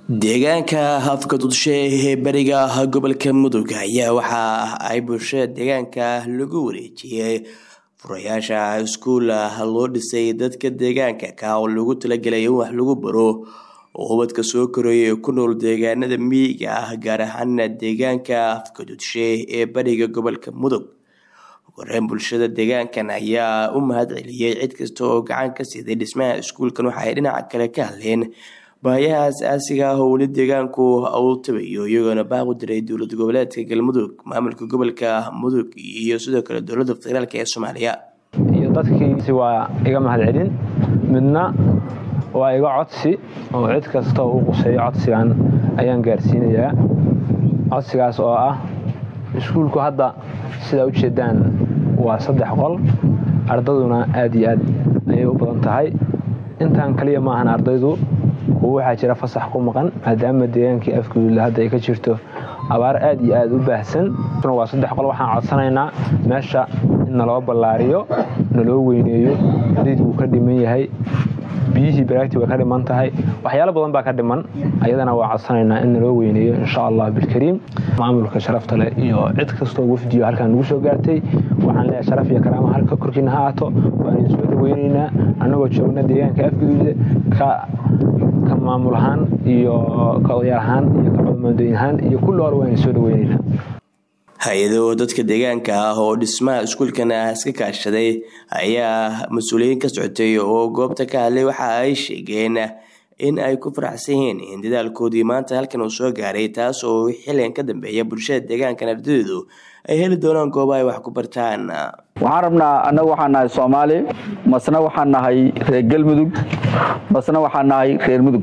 deegaanka afka dudshe ee beriga gobolka mudug ayaa waxa ay bulshada deegaanka lagu wareejiyey furayaasha iskuul loo dhisay dadka deegaanka ka oo lagu talagelay in wax lagu baro oo ubadka soo koraya ee ku nool deegaanada miyiga ah gaar ahaana deegaanka afka dudshe ee beriga gobolka mudug wareen bulshada deegaankan ayaa u mahad celiyey cid kasta oo gacan ka siiday dhismaha iskuulkan waxa ay dhinaca kale ka hadleen baayaha as-aasiga ah oo weli deegaanku uu tabayo iyagoona baaq u diray dowlad goboleedka galmudug maamulka gobolka mudug iyo sidoo kale dowladda federaalk ee soomaaliya iyo dadkiisi waa iga mahad celin midna waa iga codsi oo cid kasta u quseeyo codsigan ayaan gaarsiinayaa codsigaas oo ah iskuulku hadda sidaa ujeedaan waa saddex qol ardaduna aad iyo aad ayay u badan tahay intaan kaliya maahan ardaydu kuwo waxaa jira fasax ku maqan maadaama deegaankii afguduudla hadda ay ka jirto abaar aad iyo aad u baahsan waa saddex qol waxaan codsanaynaa meesha in naloo ballaariyo naloo weyneeyo dayd wuu ka dhiman yahay biyihii baraagti way ka dhiman tahay waxyaalo badan baa ka dhiman ayadana waa codsanaynaa in naloo weyneeyo insha allah bilkariim maamulka sharafta leh iyo cid kastoo wafdiyo halkaan nagu soo gaartay waxaan leeyahay sharaf iyo karaama halka korkiina ha aato waan idin soo dhaweynaynaa annagoo joogna deegaanka afguduuda ka ka maamul ahaan iyo ka odayaal ahaan iyo ka codmoodayn ahaan iyo kulli hor waan idin soo dhaweynaynaa hay-ado dadka deegaanka ah oo dhismaha iskuulkan ah iska kaashaday ayaa mas-uuliyiin ka socotay oo goobta ka hadlay waxa ay sheegeen in ay ku faraxsan yihiin in dadaalkoodii maanta halkan uu soo gaaray taas oo xilligan ka dambeeya bulshada deegaankan ardadoodu ay heli doonaan gooba ay wax ku bartaan waxaan rabnaa annagu waxaan nahay soomaali masna waxaan nahay reer galmudug masna waxaan nahay reer mudug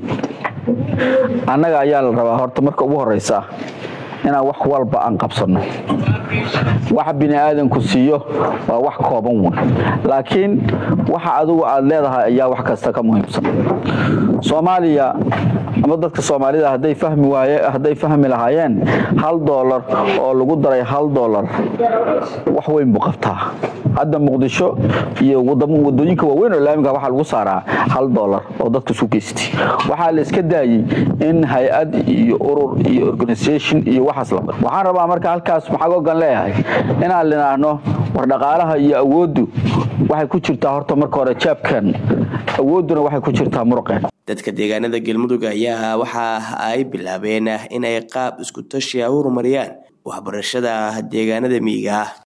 annaga ayaa la rabaa horta marka ugu horeysa inaan wax walba aan qabsanno waxa bini aadanku siiyo waa wax kooban wn laakiin waxa adugu aad leedahay ayaa wax kasta ka muhiimsan soomaaliya ama dadka soomaalida hadday fahmi waaye hadday fahmi lahaayeen hal doolar oo lagu daray hal doolar wax weyn buu qabtaa hadda muqdisho iyo wadooyinka waaweyn oo laamiga waxaa lagu saaraa hal doolar oo dadka isu geystay waxaa la iska daayey in hay-ad iyo urur iyo organisation iyo waxaas la waxaan rabaa marka halkaas maxaa ogan leeyahay inaan linaahno war dhaqaalaha iyo awooddu waxay ku jirtaa horta marka hore jaabkan awoodduna waxay ku jirtaa muruqeen dadka deegaanada galmudug ayaa waxa ay bilaabeen in ay qaab isku tashi a horumariyaan waxbarashada deegaanada miyiga ah